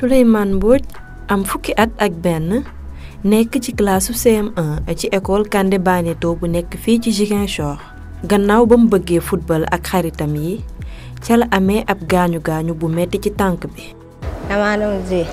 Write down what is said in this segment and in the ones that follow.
Souleymane Mbodj am fukki at ak benn nekk ci classe CM1 ci école Kandé Baneto bu nekk fii ci Ziguinchor gannaaw ba mu bëggee football ak xaritam yi ca la amee ab gaañu gaañu bu metti ci tànk bi. damaa doon jouer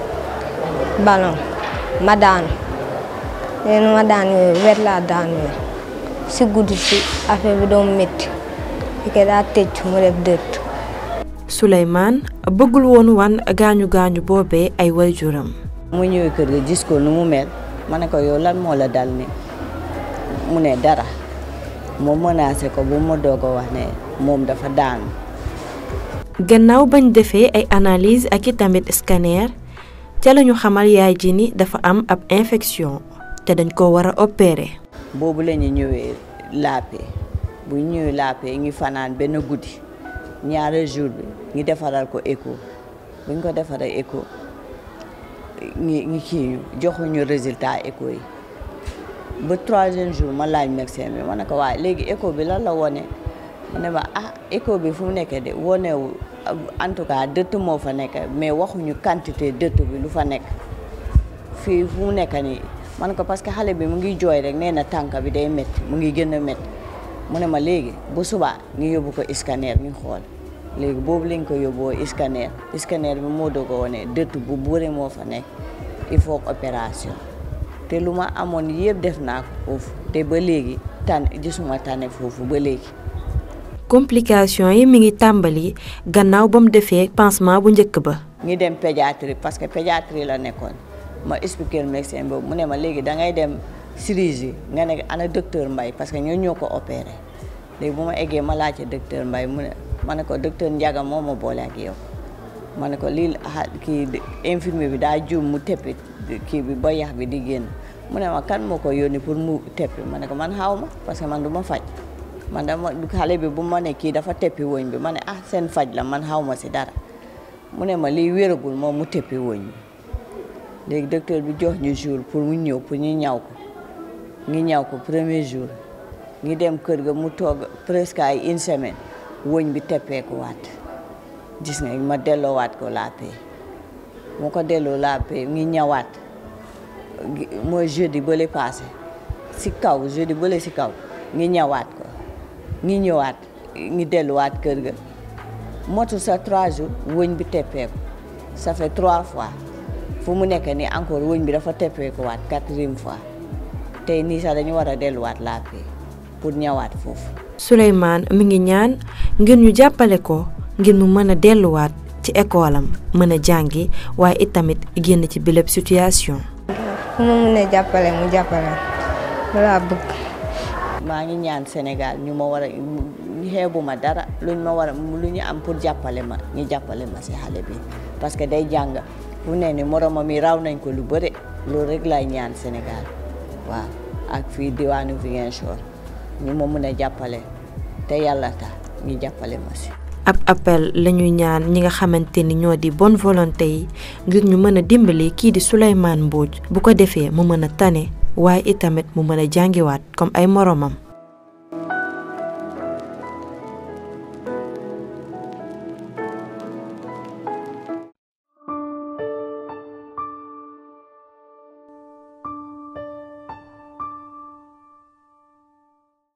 ballon ma daanu léegi ma daan yooyu wet laa daan yooyu si guddi si affaire bi doon métti fi daa tëj mu def dëtt. Souleymane bëggul woon wan gaañu gaañu boobee ay waajuram. mu ñëwee kër ga gis ko nu mu mel ma ne ko yow lan moo la dal ni mu ne dara moo menacé ko bu ma doog a wax ne moom dafa daanu. gannaaw bañ defee ay analyse ak i tamit scanner ca lañu xamal yaay ji ni dafa am ab infection te dañ ko war a opérer. boobu la ñu ñëwee laapee bu ñu ñëwee laapee ngi fanaan benn guddi ñaari jour bi ngi defaral ko écho bu ñu ko defaral écho ngi ngi kii ñu joxuñu résultat écho yi ba troisième jour ma laaj médecin bi ma ne ko waaye léegi écho bi lan la wone mu ne ma ah écho bi fu mu nekkee de wonewu en tout cas dëtt moo fa nekk mais waxuñu quantité dëtt bi lu fa nekk fii fu mu nekk nii man ko parce que xale bi mu ngi jooy rek nee na tànk bi day métti mu ngi gën a métti mu ne ma léegi bu subaa ñu yóbbu ko scanner ñu xool léegi boobu lañ ko yóbboo scanner scanner bi moo doog a wone dëtt bu bëri moo fa nekk il faut opération te lu ma amoon yëpp def naa ko foofu te ba léegi tànn gisuma tànne foofu ba léegi. complication yi mi ngi tàmbali gannaaw ba mu defee pansement bu njëkk ba. ngi dem pédiatrie parce que pédiatrie la nekkoon ma expliqué médecin boobu mu ne ma léegi da ngay dem chirurgie nga ne ana docteur Mbaye parce que ñoo ñoo ko opéré léegi bu ma eggee ma laajte docteur Mbaye mu ne ma ne ko docteur Ndiaga moo ma boole ak yow ma ne ko lii kii infirmier bi daa juum mu teppi kii bi ba yax bi di génn mu ne ma kan moo ko yónni pour mu teppi ma ne ko man xaw ma parce que man du ma faj. man dama xale bi bu ma ne kii dafa teppi woñ bi ma ne ah seen faj la man xaw ma si dara mu ne ma liy wéragul moom mu teppi woñ bi léegi docteur bi jox ñu jour pour mu ñëw pour ñu ñaw ko ngi ñaw ko premier jour ngi dem kër ga mu toog presque ay une semaine woñ bi teppeeku waat gis nga ma delloowaat ko laapee mu ko delloo laapee ngi ñawaat mooy jeudi bële passé si kaw jeudi bële si kaw ngi ñawaat ko ngi ñëwaat ngi delluwaat kër ga motu sa trois jours wëñ bi teppeeku ça fait trois fois fu mu nekk nii encore wëñ bi dafa teppeeku waat quatrième fois tey nii sax dañu war a delluwaat laapee pour ñëwaat foofu. Souleymane mi ngi ñaan ngir ñu jàppale ko ngir mu mën a delluwaat ci école am mën a jàngi waaye itamit génn ci bileb situation. fu mu mun a jàppale mu jàppale laa bëgg. maa ngi ñaan Sénégal ñu ma war a xeebuma dara luñ ma war a lu ñu am pour jàppale ma ñu jàppale ma si xale bi parce que day jàng fu ne ni moromam yi raw nañ ko lu bëre loolu rek laay ñaan Sénégal waaw ak fii diwaanu Ziguinchor ñu ma mën a jàppale te yàlla tax ñu jàppale ma si. ab appel lañuy ñaan ñi nga xamante ni ñoo di bonne volonté yi ngir ñu mën a dimbali kii di Souleymane Mbodj bu ko defee mu mën a tane waaye itamit mu mën a jàngiwaat comme ay moromam.